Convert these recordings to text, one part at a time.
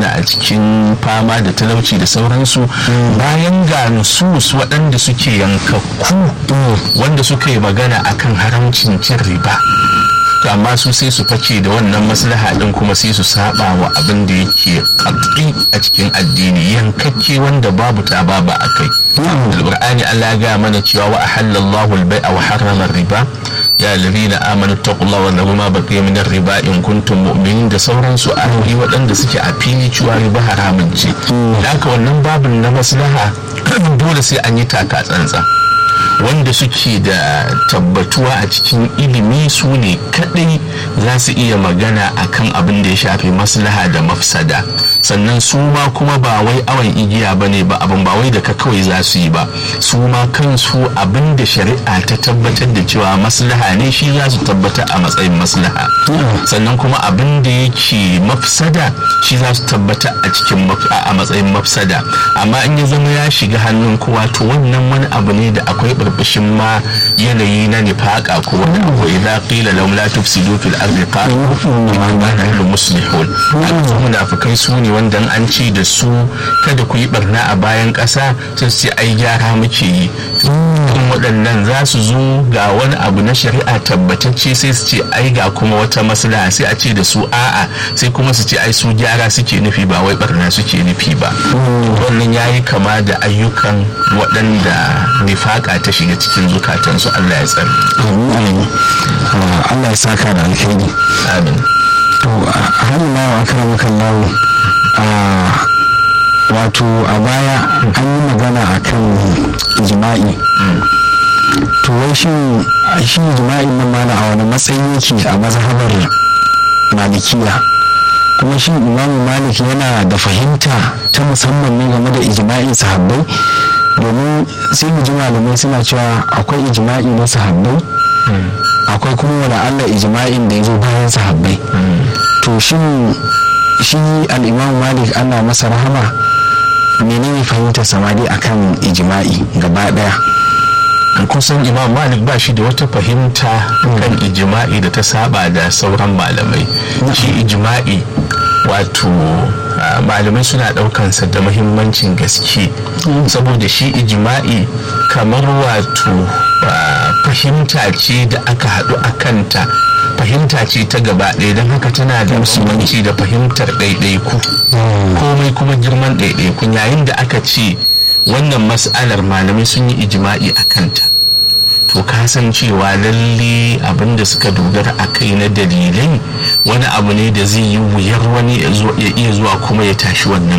zauna a cikin fama da talauci da sauransu bayan ga nusus waɗanda suke yankakku wanda suka yi magana akan haramcin cin riba to amma su sai su fake da wannan maslaha din kuma sai su saba wa abin da yake katsi a cikin addini yankakke wanda babu ta babu a kai alqur'ani Allah ya ga mana cewa wa ahallallahu al-bai'a wa harrama riba ya alladhina amanu taqullaha wa dharu ma baqiya min riba in kuntum mu'minin da sauransu ayoyi waɗanda suke a fili cewa riba haramun ce da haka wannan babin na maslaha dole sai an yi taka tsantsa wanda suke da tabbatuwa a cikin ilimi su ne kadai za su iya magana akan abin da ya shafi maslaha da mafsada sannan su ma kuma ba wai awon igiya ba ne ba abin ba wai da ka kawai za su yi ba su ma kansu abin da shari'a ta tabbatar da cewa maslaha ne shi za su tabbata a matsayin maslaha sannan kuma abin da yake mafsada shi za su tabbata a cikin a matsayin mafsada amma in ya zama ya shiga hannun kowa to wannan wani abu ne da akwai burbushin ma yanayi na nifaka ko wani abu idza qila lahum la tufsidu fil ardi qalu inna nahnu muslihun haka munafikai su ne wanda an ce da su kada ku yi barna a bayan ƙasa sai su ce ai gyara muke yi kan waɗannan za su zo ga wani abu na shari'a tabbatacce sai su ce ai ga kuma wata maslaha sai a ce da su a'a sai kuma su ce ai su gyara suke nufi ba wai barna suke nufi ba wannan yayi kama da ayyukan waɗanda nifaka ta shiga cikin zukatansu Allah ya tsare Allah ya saka da alkhairi amin to har ma wa akramakan lawo wato a baya an yi magana akan jima'i to wai shin shi jima'i nan mana a wani matsayi yake a mazhabar malikiya kuma shin imamu malik yana da fahimta ta musamman ne game da ijma'in sahabbai domin sai mu ji malamai suna cewa akwai ijma'i na sahabbai akwai kuma wani allah ijma'in da ya zo bayan sahabbai to shin shi al'imam malik ana masa rahama menene fahimtar samari akan ijma'i gaba daya kusan imam malik ba shi da wata fahimta kan ijima'i da ta saba da sauran malamai shi ijima'i wato malamai suna daukansa da mahimmancin gaske saboda shi ijima'i kamar wato fahimta ce da aka haɗu a kanta fahimta ce ta gaba ɗaya don haka tana da musulmanci da fahimtar ɗaiɗaiku komai kuma girman ɗaiɗaiku yayin da aka ce wannan mas'alar malamai sun yi ijima'i a kanta to ka san cewa lalle abin da suka dogara a kai na dalilai wani abu ne da zai yi wuyar wani ya iya zuwa kuma ya tashi wannan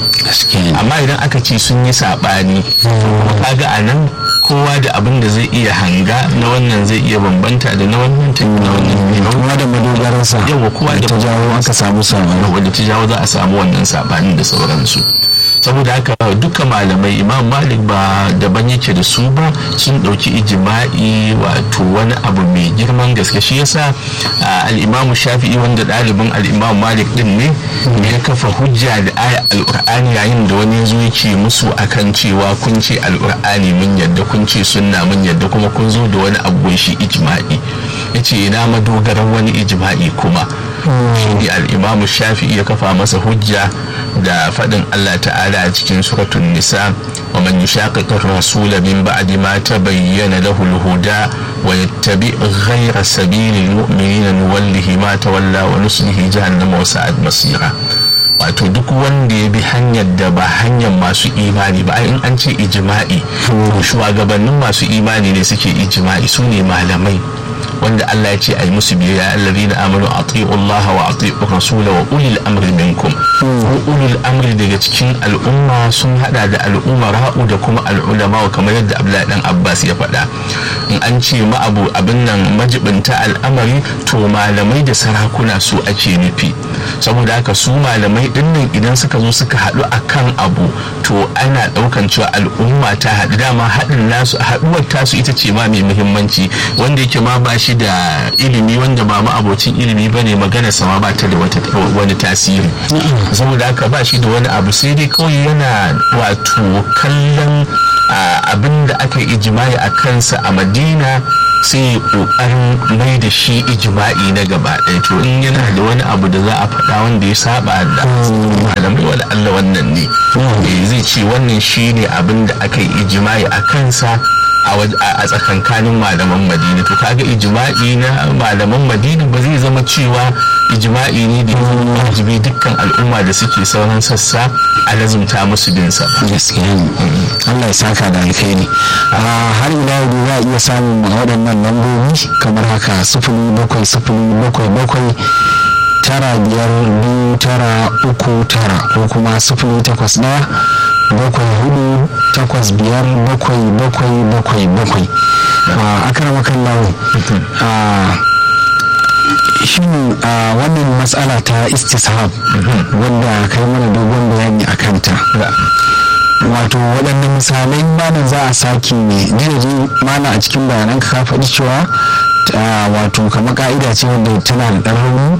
abin amma idan aka ce sun yi saɓani kaga a nan kowa da abin da zai iya hanga na wannan zai iya bambanta da na wannan ta na wannan kowa da madogararsa yawa kowa da ta jawo aka samu sabani wanda ta jawo za a samu wannan sabanin da sauransu saboda haka duka malamai imam malik ba daban yake da su ba sun ɗauki ijima'i wato wani abu mai girman gaske shi yasa al'imamu shafi'i wanda ɗalibin al'imamu malik din ne ya kafa hujja da aya al'ur'ani yayin da wani zo yake musu akan cewa kun ce al'ur'ani mun yadda kun ce sunna mun yadda kuma kun zo da wani abu shi ijima'i ya ce ina madogaran wani ijima'i kuma shi ne al'imamu shafi'i ya kafa masa hujja da faɗin Allah ta'ala a cikin suratun nisa wa man yushaqiqir rasula min ba'di ma tabayyana lahu al-huda wa yattabi ghayra sabili al-mu'minina nuwallihi ma tawalla wa nuslihi jahannama wa sa'at masira wato duk wanda ya bi hanyar da ba hanyar masu imani ba in an ce ijma'i shugabannin masu imani ne suke ijma'i su ne malamai wanda Allah ya ce a yi musu biyayya allazina amanu ati'u Allah wa ati'u rasula wa ulil amri minkum ulil amri daga cikin al'umma sun hada da al'umma ra'u da kuma al'ulama kamar yadda Abdullahi dan Abbas ya faɗa in an ce ma abu abin nan majibinta al'amari to malamai da sarakuna su ake nufi saboda haka su malamai din nan idan suka zo suka haɗu akan abu to ana ɗaukan cewa al'umma ta haɗu dama haɗin nasu haɗuwar tasu ita ce ma mai muhimmanci wanda yake ma ba shi da ilimi wanda ba ma abocin ilimi ba ne magana sama ba ta da wani tasiri saboda haka ba shi da wani abu sai dai kawai yana wato kallon abin da aka yi ijimai a kansa a madina sai kokarin mai da shi ijima'i na gaba ɗaya to in yana da wani abu da za a faɗa wanda ya saba da malamai ce wannan shine abin da aka yi ijimai a kansa a tsakankanin malaman madina to kaga ijma'i na malaman madina ba zai zama cewa ijma'i ne da ya wajibi dukkan al'umma da suke sauran sassa a lazumta musu bin sa gaskiya ne Allah ya saka da alkhairi har ila yau za a iya samun waɗannan lambobi kamar haka sifili bakwai sifili bakwai bakwai tara biyar biyu tara uku tara ko kuma sifili takwas ɗaya bakwai hudu takwas biyar bakwai bakwai bakwai bakwai a karama kallawo shin a wannan matsala ta istishab wanda kai mana dogon bayani a kanta wato waɗannan misalai mana za a sake ne jirgin mana a cikin bayanan ka faɗi cewa wato kamar ka'ida ce wanda tana da ɗan rauni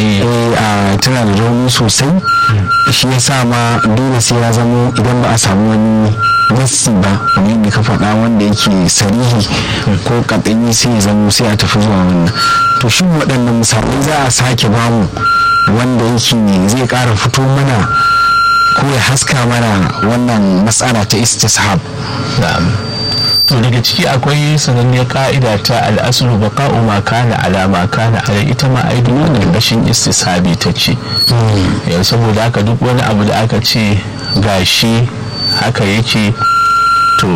tana da rauni sosai shi ya sa ma dole sai ya zamo idan ba a samu wani nassi ba wani da ka faɗa wanda yake sarihi ko kaɗanyi sai ya zamo sai a tafi zuwa wannan to shin waɗannan misalai za a sake bamu wanda yake zai ƙara fito mana ko ya haska mana wannan matsala ta istishab to daga ciki akwai sananniyar ka'ida ta al'asulu baqa'u ma kana ala ma kana ala ita ma ai duk wannan gashin istishabi ta ce yau saboda haka duk wani abu da aka ce gashi haka yake to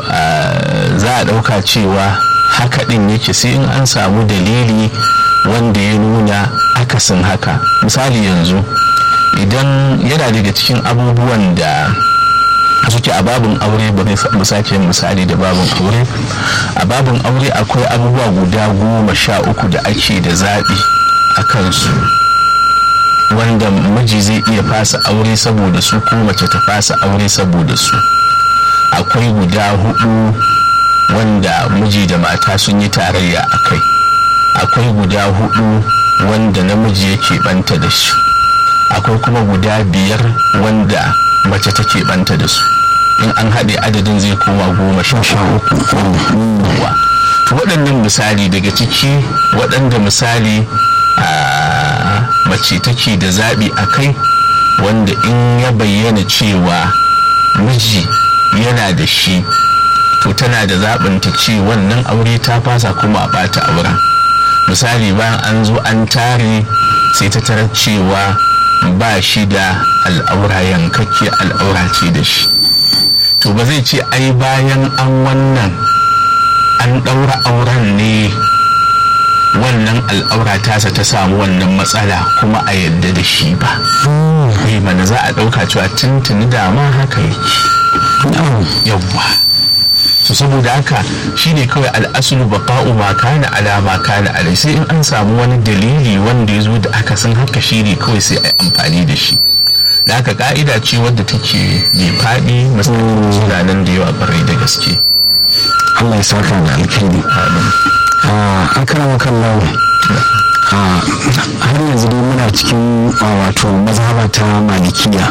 za a ɗauka cewa haka ɗin yake sai in an samu dalili wanda ya nuna akasin haka misali yanzu idan yana daga cikin abubuwan da suke a babin aure ba mu sake misali da babin aure a babin aure akwai abubuwa guda goma sha uku da ake da zaɓi a kansu wanda miji zai iya fasa aure saboda su ko mace ta fasa aure saboda su akwai guda hudu wanda miji da mata sun yi tarayya a kai akwai guda hudu wanda namiji yake banta da shi akwai kuma guda biyar wanda mace take banta da su in an haɗe adadin zai koma goma sha uku to waɗannan misali daga ciki waɗanda misali a mace take da zaɓi a kai wanda in ya bayyana cewa miji yana da shi to tana da zaɓin ta ce wannan aure ta fasa kuma a ɓata auren misali bayan an zo an tare sai ta tarar cewa ba shi da al'aura yankakke al'aura ce da shi to ba zai ce ai bayan an wannan an ɗaura auren ne wannan al'aura tasa ta samu wannan matsala kuma a yadda da shi ba mai mana za a ɗauka cewa tuntuni dama haka yake yawwa so saboda haka shine kawai al'asulu baqa'u ma kana ala ma kana alai sai in an samu wani dalili wanda ya zo da aka san haka shine kawai sai a amfani da shi da haka ka'ida ce wadda take mai faɗi musamman nan da yawa barai da gaske Allah ya saka da alkhairi an karama kallon har yanzu dai muna cikin wato mazhaba ta malikiya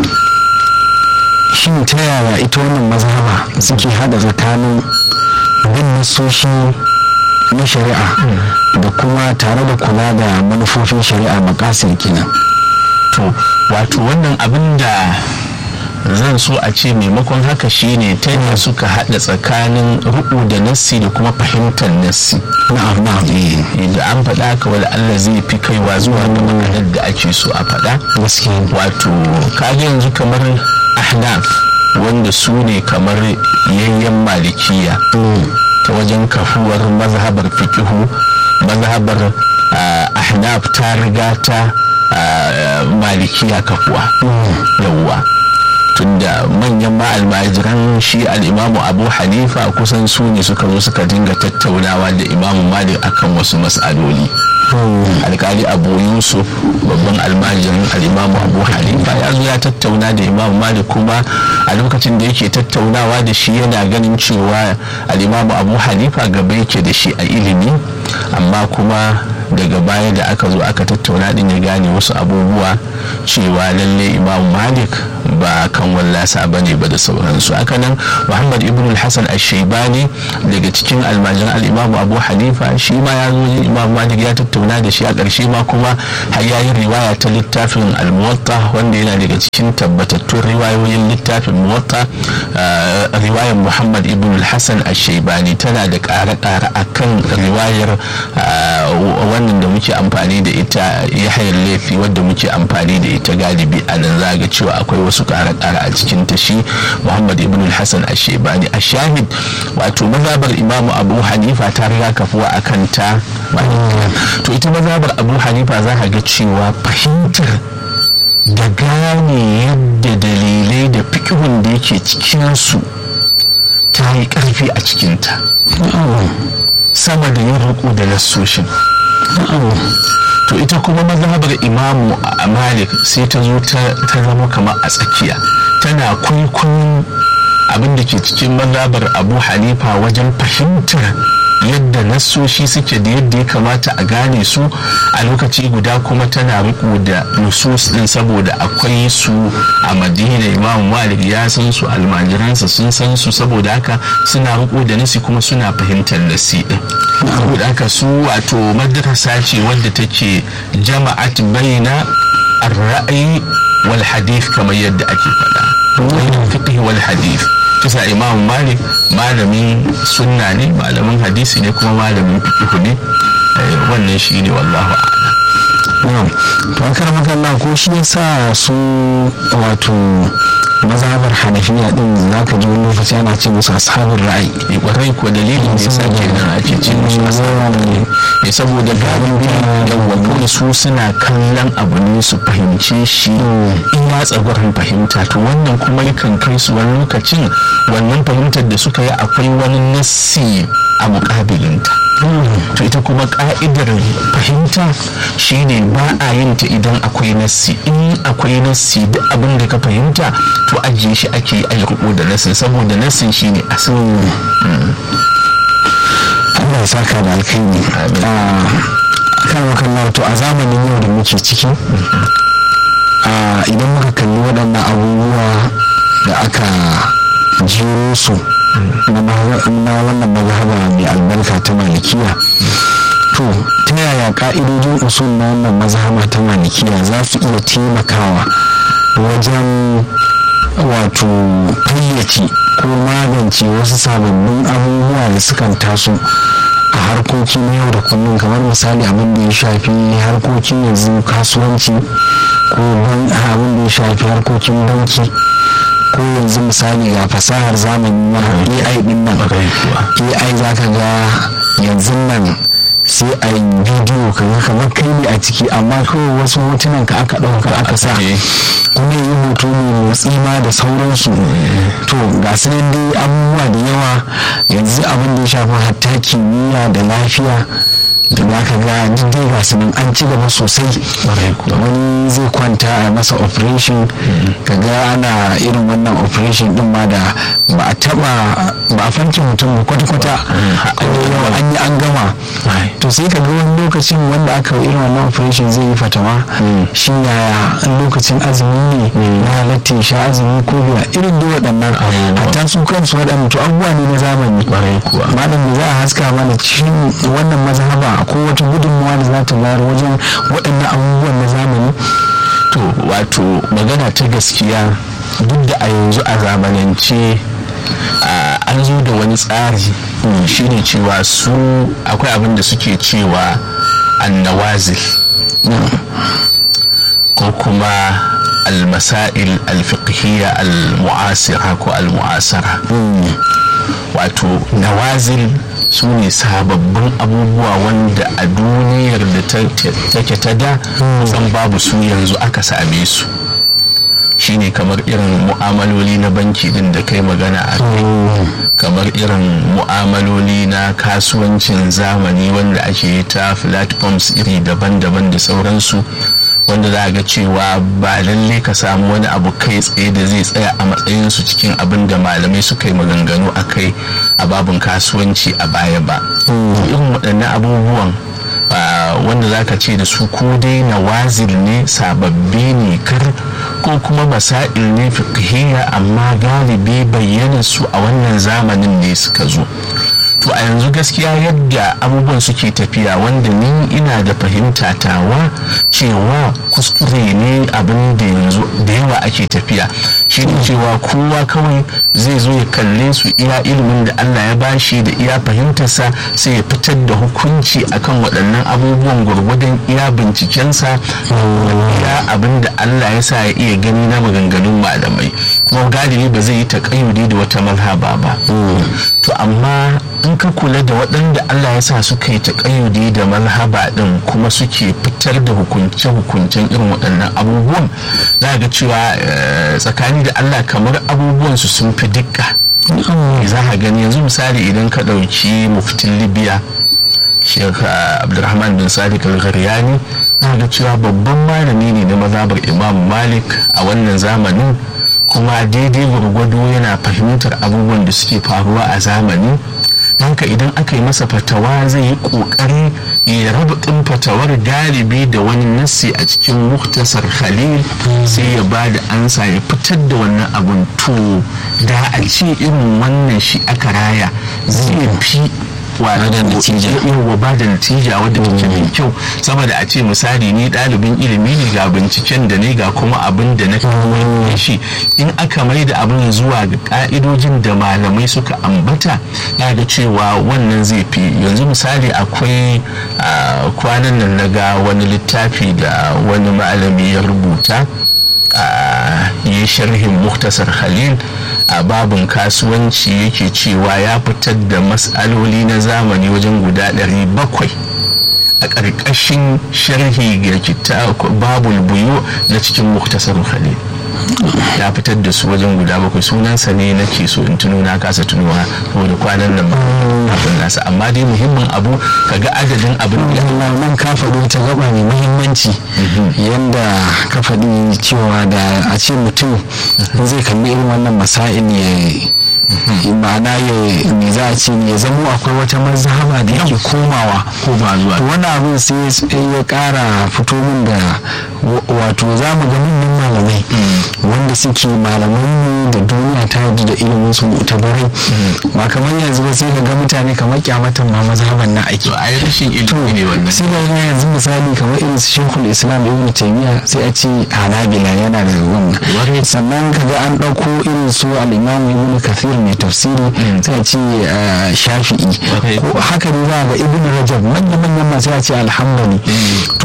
shin ta yaya ita wannan mazhaba suke hada tsakanin bin nasoshi na shari'a da kuma tare da kula da manufofin shari'a makasir kenan to wato wannan abin da zan so a ce maimakon haka shine ta yadda suka hada tsakanin ruku da nassi da kuma fahimtar nassi na'am na'am da an faɗa haka wala Allah zai fi kaiwa zuwa ga maganar da ake so a faɗa gaskiya wato kaga yanzu kamar ahnaf wanda su ne kamar yayyan malikiya ta wajen kafuwar mazhabar fikihu mazhabar ahnaf ta riga ta malikiya kafuwa yawwa tunda manyan ma'almajiran shi al'imamu abu hanifa kusan su ne suka zo suka dinga tattaunawa da imamu malik akan wasu mas'aloli alkali abu yusuf babban almajirin al'imamu abu hanifa ya zo ya tattauna da imamu malik kuma a lokacin da yake tattaunawa da shi yana ganin cewa al'imamu abu hanifa gaba yake da shi a ilimi amma kuma daga baya da aka zo aka tattauna din ya gane wasu abubuwa cewa lalle imam malik ba kan wallasa ba ne ba da sauransu haka nan muhammad ibn hassan al-shaibani daga cikin almajiran al-imam abu hanifa shi ma ya zo imam malik ya tattauna da shi a ƙarshe ma kuma har yayin riwaya ta littafin al-muwatta wanda yana daga cikin tabbatattun riwayoyin littafin muwatta riwayar muhammad ibn hassan al-shaibani tana da ƙare-ƙare akan riwayar wannan da muke amfani da ita yahayar laifi wadda muke amfani da ita galibi a nan zaga cewa akwai wasu ƙare-ƙare a cikin ta shi muhammad ibn hassan al-shaibani a shahid wato mazabar imamu abu hanifa ta riga kafuwa a kan ta to ita mazabar abu hanifa za ka ga cewa fahimtar da gane yadda dalilai da fikihun da yake cikinsu ta yi ƙarfi a cikinta sama da yin riko da nassoshin to ita kuma mazhabar imamu a malik sai ta zo ta zama kamar a tsakiya tana kwaikwayon abin da ke cikin mazhabar abu hanifa wajen fahimtar yadda nassoshi suke da yadda ya kamata a gane su a lokaci guda kuma tana riko da nusus din saboda akwai su a madina imam malik ya san su almajiransa sun san su saboda haka suna riko da nasi kuma suna fahimtar nasi din saboda haka su wato madrasa ce wadda take jama'at baina ar-ra'yi wal hadith kamar yadda ake faɗa baina fiqh wal hadith kisa imam malik malamin sunna ne malamin hadisi ne kuma malamin fiqh ne wannan shi ne wallahu a'lam to an karama kallon ko shi yasa su wato mazhabar hanafiya din za ka ji wani lokaci ana ce musu ashabin ra'ayi ne kwarai ko dalilin da yasa kenan ake ce musu ashabin ne saboda gaban yawa su suna kallon abu ne su fahimce shi in ya tsagwarin fahimta to wannan kuma yakan kai su wani lokacin wannan fahimtar da suka yi akwai wani nassi a mukabilinta to ita kuma ka'idar fahimta shine ba a yin ta idan akwai nassi in akwai nassi duk abin da ka fahimta to ajiye shi ake yi a riko da nassin saboda nassin shine asali Allah ya saka da alkhairi kan wakan to a zamanin yau da muke ciki idan muka kalli waɗannan abubuwa da aka jero su na wannan mazhaba mai albarka ta malikiya to ta yaya ka'idojin usul na wannan mazhaba ta malikiya za su iya taimakawa wajen wato fayyace ko magance wasu sababbin abubuwa da sukan taso a harkoki na yau da kullum kamar misali abin da ya shafi harkokin yanzu kasuwanci ko abin da ya shafi harkokin banki ko yanzu misali ga fasahar zamani na ai din nan ai za ka ga yanzu nan sai a yi bidiyo ka ga kamar kai ne a ciki amma kawai wasu hotunan ka aka ɗauka aka sa kuma yi hoto mai motsi ma da sauransu to ga su nan dai abubuwa da yawa yanzu abin da ya shafi hatta kimiyya da lafiya da za ka ga duk dai ga su nan an ci gaba sosai wani zai kwanta a masa operation ka ga ana irin wannan operation din ma da ba a taba ba a fanke mutum kwata-kwata an yi an gama to sai ka ga wani lokacin wanda aka yi irin wannan operation zai yi fatawa shi yaya lokacin azumi ne na halatta ya sha azumi ko biya irin dai waɗannan hatta su kansu waɗannan to abubuwa ne na zamani malam da za a haska mana cikin wannan mazhaba ko wata gudunmawa da za ta bayar wajen waɗannan abubuwan na zamani to wato magana ta gaskiya duk da a yanzu a zamanance an zo da wani tsari shine cewa su akwai abin da suke cewa annawazil ko kuma almasail alfiqhiyya almu'asira ko almu'asara wato nawazil su ne sababbin abubuwa wanda a duniyar da take ta da kusan babu su yanzu aka same su shine kamar irin mu'amaloli na banki din da kai magana a kai kamar irin mu'amaloli na kasuwancin zamani wanda ake ta platforms iri daban-daban da sauransu wanda za a ga cewa ba lalle ka samu wani abu kai tsaye da zai tsaya a matsayinsu cikin abin da malamai suka yi maganganu a kai a babin kasuwanci a baya ba irin waɗannan abubuwan wanda za ka ce da su ko dai nawazil ne sababbi ne kar ko kuma masail ne fiqhiyya amma galibi bayyana su a wannan zamanin ne suka zo to a yanzu gaskiya yadda abubuwan suke tafiya wanda ni ina da fahimta tawa cewa kuskure ne abin da yanzu da yawa ake tafiya shi ne cewa kowa kawai zai zo ya kalle su iya ilimin da Allah ya bashi da iya fahimtarsa sai ya fitar da hukunci akan waɗannan abubuwan gwargwadon iya bincikensa iya abin da Allah ya sa ya iya gani na maganganun malamai kuma galibi ba zai yi taƙayyudi da wata malhaba ba to amma in ka kula da waɗanda Allah ya sa suka yi taƙayyudi da malhaba ɗin kuma suke fitar da hukunce-hukuncen irin waɗannan abubuwan za ga cewa tsakani da Allah kamar abubuwan su sun fi dukka za ka gani yanzu misali idan ka ɗauki muftin libya Sheikh Abdulrahman bin Sadiq al-Gharyani za ga cewa babban malami ne na mazhabar Imam Malik a wannan zamanin kuma daidai gwargwado yana fahimtar abubuwan da suke faruwa a zamani haka idan aka yi masa fatawa zai yi kokari ya raba ɗin fatawar galibi da wani nassi a cikin muktasar khalil sai ya ba da ansa ya fitar da wannan abun to da a ce irin wannan shi aka raya zai fi yawa ba da natija wadda take mai kyau saboda a ce misali ni ɗalibin ilimi ne ga binciken da ne ga kuma abin da na kawai shi in aka mai da abin zuwa ga ka'idojin da malamai suka ambata na ga cewa wannan zai fi yanzu misali akwai kwanan nan na ga wani littafi da wani malami ya rubuta yi sharhin muktasar khalil a babin kasuwanci yake cewa ya fitar da matsaloli na zamani wajen guda 700 a ƙarƙashin sharhi ga babul buyu na cikin muktasar khalil ya fitar da su wajen guda bakwai sunansa ne nake so in tuno na kasa tunowa saboda kwanan nan abin nasa amma dai muhimmin abu kaga adadin abin da nan ka faɗi ta gaba mai muhimmanci yadda ka faɗi cewa da a ce mutum zai kalli irin wannan masa'in ya ma'ana ya me za a ce ya zamo akwai wata mazhaba da yake komawa koma zuwa to wani abin sai ya kara fito min da wato za mu ga manyan malamai wanda suke malamai da duniya ta yarda da ilimin su mutabarai ba kamar yanzu ba sai ka ga mutane kamar kyamatan ma mazhaban na ake a yi rashin ilimi ne wannan sai ga yanzu misali kamar irin su shekul islam ibn taymiya sai a ce hanabila yana da wannan sannan ka ga an ɗauko irin su al-imam ibn kathir mai tafsiri sai a ce shafi'i ko haka ne za ga ibn rajab manya-manyan masu ya ce alhambali to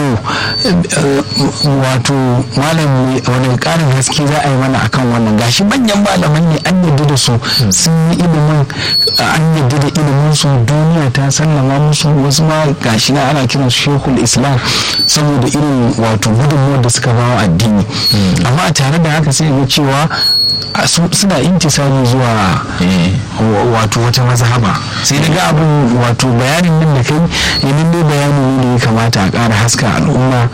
wato malam wani karin haske za a yi mana akan wannan gashi manyan malaman ne an yadda da su sun yi ilimin an yadda da ilimin su duniya ta sallama musu wasu ma gashi na ana kiran shekul islam saboda irin wato gudunmuwar da suka bawa addini amma tare da haka sai ga cewa suna intisali zuwa wato wata mazhaba sai daga abin wato bayanin nan da kai yanin dai bayani ne da ya kamata a ƙara haska al'umma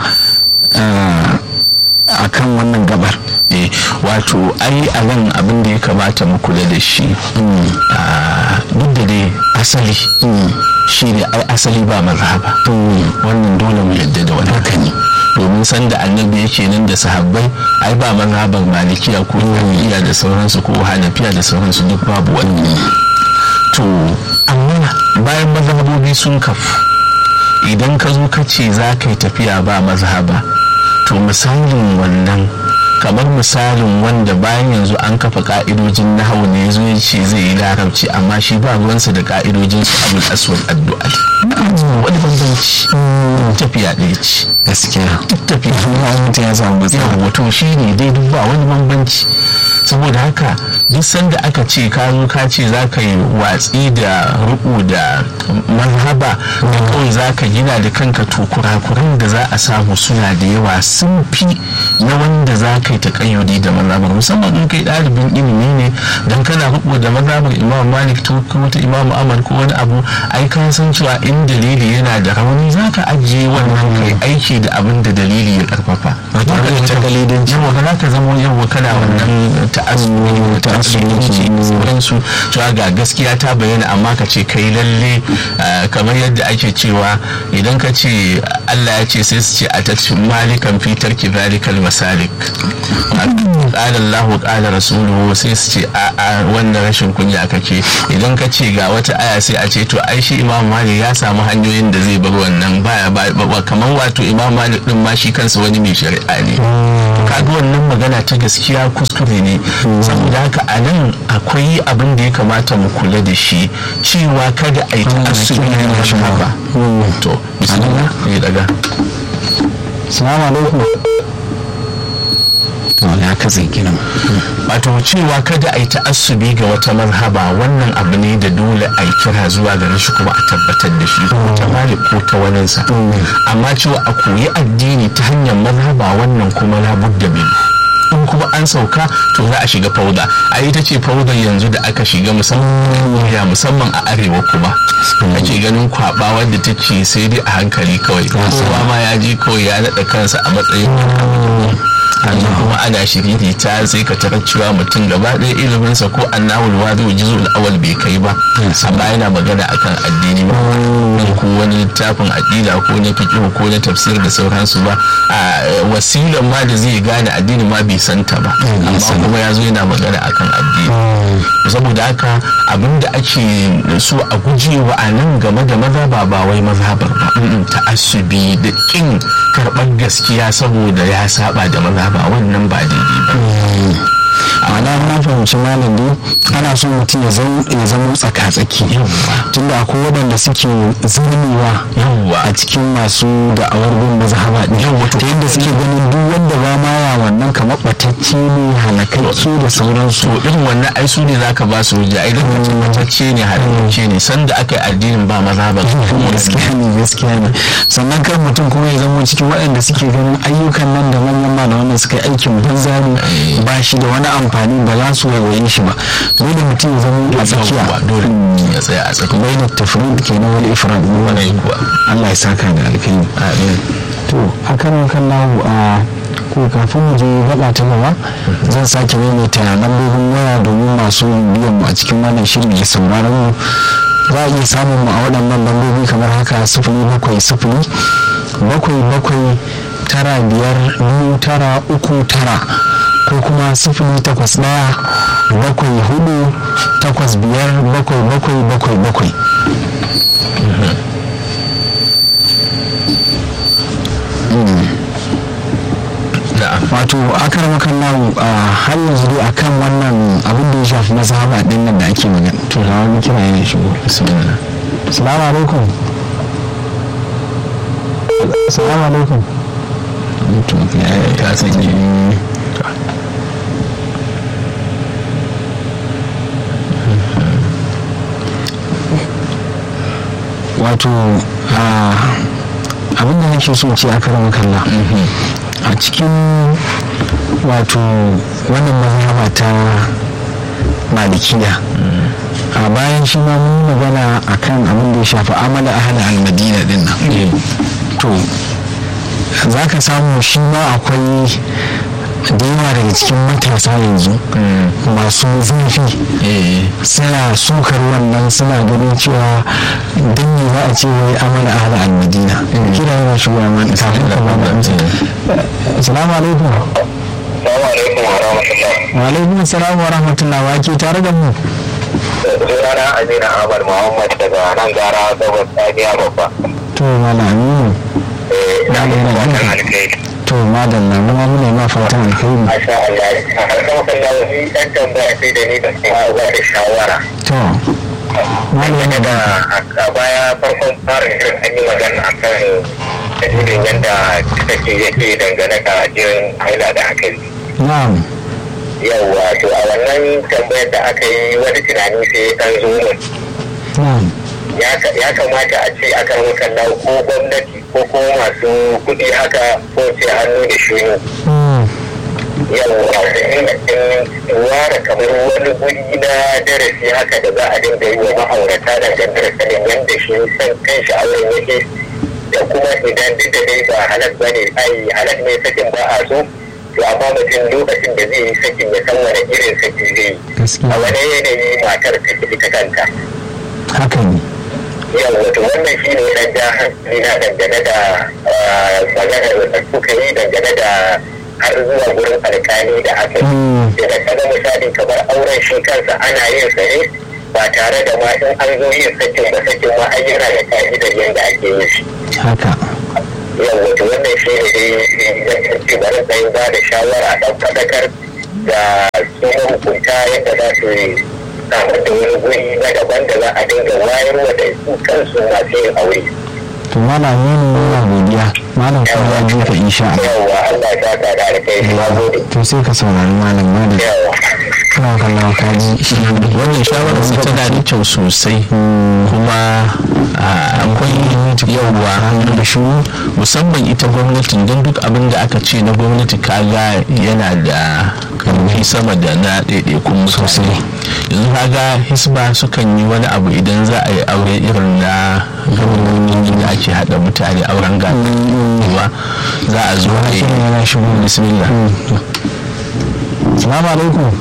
a kan wannan gabar wato ai a nan abin da ya kamata mu kula da shi duk da dai asali shi ne ai asali ba mazhaba wannan dole mu yadda da wani haka ne domin sanda annabi yake nan da sahabbai ai ba mazhaban malikiya ko iya da sauransu ko hanafiya da sauransu duk babu wani to amma bayan mazhabobi sun kafu idan ka zo ka ce za ka yi tafiya ba mazhaba to misalin wannan kamar misalin wanda bayan yanzu an kafa ka'idojin nahawu ne ya zo ya ce zai yi larabci amma shi ba ruwansa da ka'idojin su abul aswad addu'a wani bambanci tafiya ɗaya ce gaskiya duk tafiya mutum ya samu matsala yawa to shi ne dai duk ba wani bambanci saboda haka duk sanda aka ce ka zo ka ce za ka yi watsi da ruku da mazhaba da kawai za ka gina da kanka to kurakuran da za a samu suna da yawa sun fi na wanda za ka yi takayyudi da mazhabar musamman in kai ɗalibin ilimi ne dan kana ruku da mazhabar imam malik to ko wata imam ahmad ko wani abu ai ka san cewa in dalili yana da rauni za ka ajiye wannan kai aiki da abin da dalili ya karfafa ba tare da takalidanci yawa ba za ka zama yawa kana wannan ta'assubi ta ta'assubanci da sauransu cewa ga gaskiya ta bayyana amma ka ce kai lalle kamar yadda ake cewa idan ka ce Allah ya ce sai su ce a tattu malikan fitar kibalikal masalik qala Allah qala rasuluhu sai su ce a a wannan rashin kunya kake idan ka ce ga wata aya sai a ce to ai shi Imam Malik ya samu hanyoyin da zai bar wannan baya ba kamar wato Imam Malik din ma shi kansa wani mai shari'a ne to kaga wannan magana ta gaskiya kuskure ne saboda haka a nan akwai abin da ya kamata mu kula da shi cewa kada a yi ta'assubi na mashaba to bismillah ya daga salamu alaikum ya katse kiran wato cewa kada a yi ta'assubi ga wata mazhaba wannan abu ne da dole a yi kira zuwa gare shi kuma a tabbatar da shi ko ta malik ko ta waninsa amma cewa a koyi addini ta hanyar mazhaba wannan kuma labudda bin in kuma an sauka to za a shiga fauda a ita ce faudar yanzu da aka shiga musamman musamman a arewa kuma ake ganin kwaba wadda take sai dai a hankali kawai kowa ma ya ji kawai ya naɗa kansa a matsayin sannan kuma ana shiriri ta sai ka tarar cewa mutum gaba ɗaya iliminsa ko annawul wadu juzul awal bai kai ba amma yana magana akan addini ba ko wani littafin aqida ko na fiqh ko na tafsir da sauransu ba a wasilan ma da zai gane addini ma bai santa ba amma kuma ya zo yana magana akan addini saboda haka abinda ake so a gujewa a nan game da mazhaba ba wai mazhabar ba ta'assubi da kin karɓar gaskiya saboda ya saba da mazhaba wannan ba daidai ba ma'ana na fahimci malam dai ana so mutum ya zama tsaka-tsaki tunda akwai waɗanda suke zanewa a cikin masu da'awar bin mazhaba ɗin ta yadda suke ganin duk wanda ba ma ya wannan kamar ɓatacce ne halakacce da sauransu to irin wannan ai su ne zaka ba su hujja idan ka ce ɓatacce ne halakacce ne sanda aka yi addinin ba mazhaba gaskiya ne gaskiya ne sannan kan mutum kuma ya zama cikin waɗanda suke ganin ayyukan nan da manyan malaman suka yi aikin banza ne ba shi da wani amfani ba za su waiwaye shi ba dole mutum ya zama a tsakiya dole ya tsaya a tsakiya bai da tafrid ke na wani ifrad wani kuwa Allah ya saka da alkhairi amin to a kan kan lahu a ko kafin mu je gaba ta gaba zan sake maimaita lambobin waya domin masu biyan mu a cikin wannan shirin ya sauraron mu za a iya samun mu a waɗannan lambobi kamar haka sifili bakwai sifili bakwai bakwai tara biyar biyu tara uku tara ko kuma sifili takwas ɗaya bakwai hudu takwas biyar bakwai bakwai bakwai bakwai wato akar makallahu a har yanzu dai akan wannan abin da ya shafi mazhaba din nan da ake magana to da wani kira yana shigo bismillah assalamu alaikum assalamu alaikum to ya ta sanye wato abin da nake so ce a karin kalla a cikin wato wannan mazhaba ta malikiya a bayan shi ma mun magana akan abin da ya shafi amala ahala almadina din nan to za ka samu shi ma akwai da yawa daga cikin matasa yanzu masu zafi suna sukar wannan suna ganin cewa don ne za a ce wai amala ahla al-madina kira yana shigowa ma kafin ka ba da assalamu alaikum wa alaikum assalam wa rahmatullah wa ke tare da mu sunana amina ahmad muhammad daga nan gara gabas tsaniya babba to mala aminu na yi fatan alkhairi to madalla mu ma muna ma fatan alkhairi masha Allah har kama kan da wani dan tambaya sai da ni da kuma ba da shawara to Dangane da a baya farkon fara shirin an yi magana a kan dalilin yadda take yake dangane da jirin haila da aka yi. na'am Yawwa to a wannan tambayar da aka yi wani tunani sai ya ɗan zo mun. na'am ya kamata a ce aka makalla ko gwamnati ko kuma masu kuɗi haka ko ce hannu da shuni yawwa da ingancin ware kamar wani guri na darasi haka da za a dinga yi wa ma'aurata da dangar sanin yadda shi san kan shi auren yake da kuma idan duk da dai ba halal ba ne ai halal ne sakin ba a so to amma mutum lokacin da zai yi sakin ya san wani irin saki zai Gaskiya. a wani yanayi matar ta ita kanta haka ne yau wato wannan shi ne na ja hankali na dangane da ah, maganar da kuka yi dangane da har zuwa gurin alkali da aka yi Mm. da kaga misali kamar auren shi kansa ana yin sa ne ba tare da ma in an zo yin sakin ba sakin ma an yana da ka'idar yadda ake yin shi haka yau wato wannan shi ne dai zan ce bari tsayin ba da shawara ɗan faɗakar da su mahukunta yadda za su samar da wani guri na daban da za a dinga wayarwa da su kansu masu yin aure. to malam ne muna godiya malam kuma ya ji ka insha Allah Yawwa Allah ta ta da alkai na gode. to sai ka saurari malam malam Yawwa. kana kallon kaji shi wannan shawarar su tana da kyau sosai kuma ah, akwai yawwa da shi musamman ita gwamnatin don duk abin da aka ce na gwamnati kaga yana da karfi sama da na ɗaiɗaikun sosai yanzu kaga hisba sukan yi wani abu idan za a yi aure irin na gwamnonin da ake haɗa mutane auren gaba za a zo a yi yana shigo bismillah salamu alaikum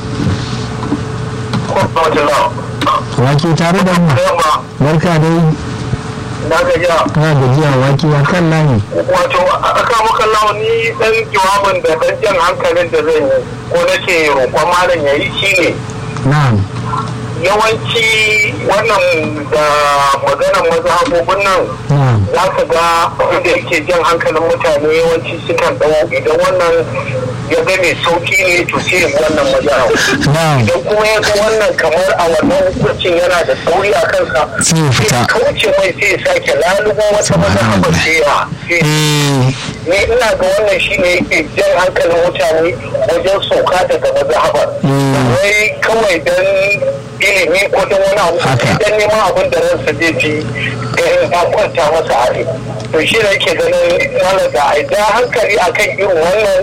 wake tare da mu barka dai Na gajiya. kana gajiya wake ya kan layi Wato aka maka launi dan jawabin da dan jan hankalin da zan yi ko nake roƙon malam ya yi shine na'am yawanci wannan da maganar mazhabobin nan na'am za ka ga wanda yake jan hankalin mutane yawanci sukan ɗau idan wannan ya ga mai sauki ne to sai ya bi wannan mazhab na'am idan kuma ya ga wannan kamar a wannan hukuncin yana da sauri a kansa Sai ya fita. sai kauce mai sai ya sake lalubo wata mazhabar sai ya sai eh ne ina ga wannan shi ne yake jan hankalin mutane wajen sauka daga mazhabar Mm. wai kawai don ilimi ko don wani abu Haka. don neman abin da ransa zai ji ganin ta kwanta masa a rai to shi ne yake ganin malaka a ja hankali akan irin wannan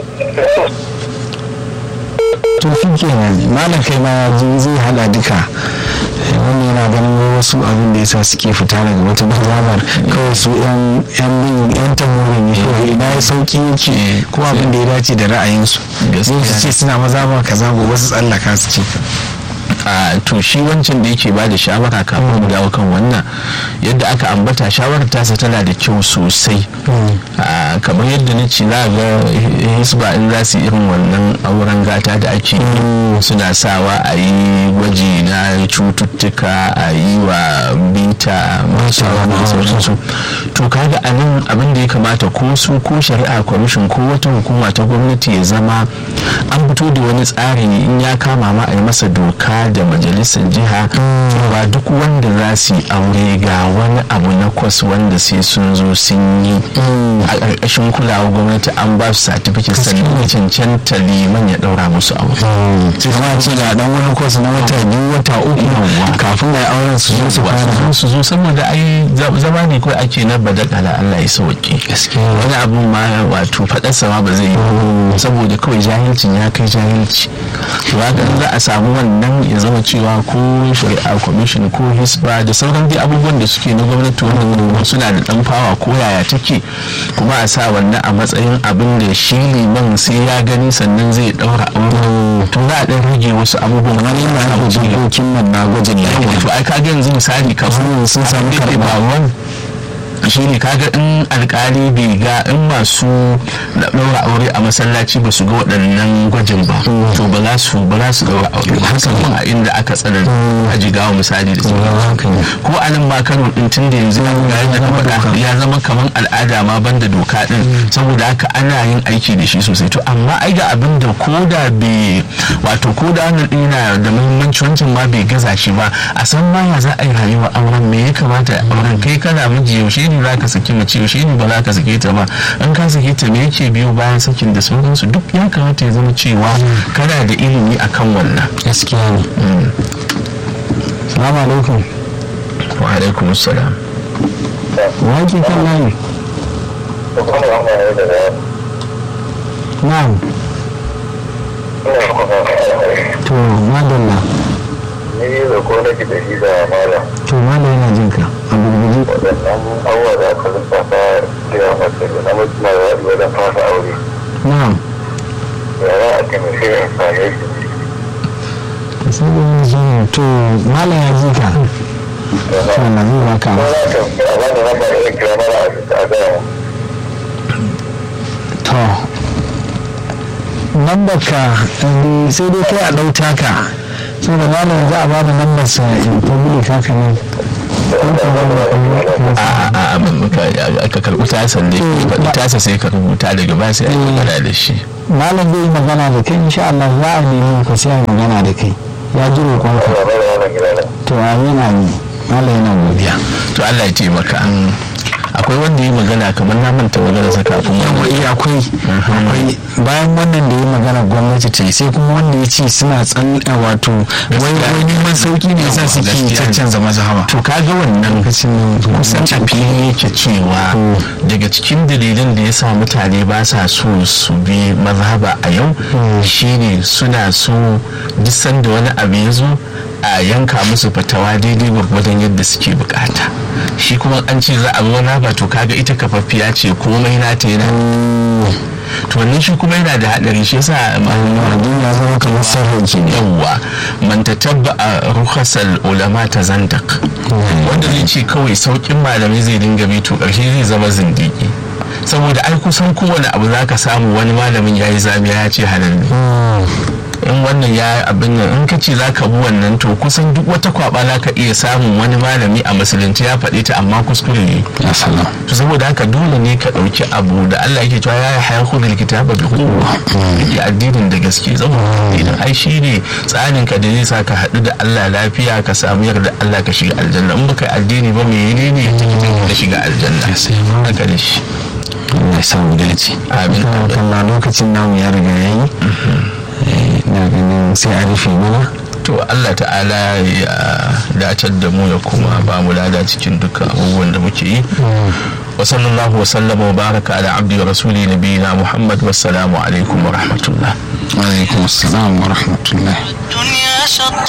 to shi kenan malam kai ma ya ji zai hada duka Eh, wannan yana ganin wasu abin da yasa suke fita daga wata mazhabar kawai su yan yan bin yan tamori ne kawai ina ya sauki yake ko abin da ya dace da ra'ayinsu Gaskiya. zai su ce suna mazhabar kaza gobe su tsallaka su ce a to shi wancan da yake bada shawara kafin mu dawo kan wannan yadda aka ambata shawarar tasa tana da kyau sosai a kamar yadda na ce za ga hisba in za su yi irin wannan auren gata da ake yi suna sawa a yi gwaji na cututtuka a yi wa bita masu da sauransu to kaga a nan abin da ya kamata ko su ko shari'a kwamishin ko wata hukuma ta gwamnati ya zama an fito da wani tsari in ya kama ma a yi masa doka da majalisar jiha ba duk wanda za su yi aure ga wani abu na kwas wanda sai sun zo sun yi a ƙarƙashin kulawar gwamnati an ba su satifiket sannan ya cancanta liman ya ɗaura musu aure sai kuma ce da dan wani kwas na wata biyu wata uku kafin da auren su zo su fara su su zo saboda ai zama ne kawai ake na badakala Allah ya sauke wani abun ma wato faɗarsa ma ba zai yi saboda kawai jahilcin ya kai jahilci to haka in za a samu wannan ya zama cewa ko shari'a commission ko hisba da sauran dai abubuwan da suke na gwamnati wannan suna da dan fawa ko yaya take kuma a sa wannan a matsayin abin da shi liman sai ya gani sannan zai daura aure to za a dan rage wasu abubuwan wani yana haɗa dokokin nan na gwajin lafiya to ai kaga yanzu misali kamar sun samu abin da ke karɓa. faruwa shi ne kaga in alkali bai ga in masu ɗaura aure a masallaci ba su ga waɗannan gwajin ba to ba za su ba za su ɗaura aure ba musamman a inda aka tsara a jigawa misali da sauran ko a nan ma kano ɗin tun da yanzu ga yadda na faɗa ya zama kamar al'ada ma banda doka ɗin saboda haka ana yin aiki da shi sosai to amma ai ga abin da ko da bai wato ko da wannan ɗin yana da muhimmanci wancan ma bai gaza shi ba a san ma ya za a yi rayuwa auren me ya kamata auren kai kana miji yaushe ne za ka saki mace yaushe ne ba za ka sake ta ba in ka sake ta me yake biyo bayan sakin da sauransu duk ya kamata ya zama cewa kana da ilimi akan wannan gaskiya ne salamu alaikum wa alaikum assalam wake kan layi na'am to madalla ni da ko nake da shi da malam to malam yana jin ka a gurguje waɗannan abubuwa da aka lissafa da mace da na mutum na yaɗi wajen fasa aure na'am ya za a taimake in same shi sai da yin shi ne to malam ya ji ka to na zai baka ko za ta a bani lambar da kira mana a gaya to lambar ka eh, sai dai kai a ɗauta ka so da malam za a ba da lambar sa in public haka ne a a a muka ka karɓi tasa ne faɗi tasa sai ka rubuta daga ba sai a yi magana da shi malam zai yi magana da kai insha Allah za a nemi ka sai a yi magana da kai ya ji roƙonka ba mana wannan gida na to amin amin malam yana godiya to Allah ya taimaka akwai wanda yi magana kamar na manta magana sa kafin yawa wannan iya akwai akwai bayan wannan da ya magana gwamnati ta yi sai kuma wanda ya ce suna tsan wato wai wai neman sauki ne yasa suke Gaskiya ne. caccanza mazhaba to kaga wannan lokacin kusan a fili yake cewa daga cikin dalilan da ya sa mutane ba sa so su bi mazhaba a yau shine suna so duk sanda wani abu ya zo a yanka musu fatawa daidai gwargwadon yadda suke bukata shi kuma an ce za a bi wani ba to kaga ita kafaffiya ce komai nata yana to wannan shi kuma yana da hadari shi yasa abin ya zama kamar sarrafa ke ne yawwa man tatabba a rukhasal ulama ta zandak wanda zai ce kawai saukin malamai zai dinga bi to karshe zai zama zindiki saboda ai kusan kowane abu zaka samu wani malamin ya yi zamiya ya ce halal ne in wannan ya abin nan in ka ce za ka bi wannan to kusan duk wata kwaba za ka iya samun wani malami a musulunci ya faɗi ta amma kuskure ne ya salam to saboda haka dole ne ka ɗauki abu da Allah yake cewa ya haya hudul kitaba bi quwwa yake addinin da gaske saboda idan ai shi ne tsarin ka da zai sa ka haɗu da Allah lafiya ka samu yarda Allah ka shiga aljanna in baka yi addini ba me ne ne ka shiga aljanna haka da shi Allah ya samu dace Amin. kalla lokacin namu ya riga yayi Eh, na ganin sai a rufe mana to Allah ta'ala ya dacar da mu ya kuma ba mu lada cikin dukkan abubuwan da muke yi wa sallallahu wa sallama wa baraka ala abdi wa rasuli nabiyina muhammad wassalamu alaikum wa rahmatullah alaikum assalam wa rahmatullah الدنيا شط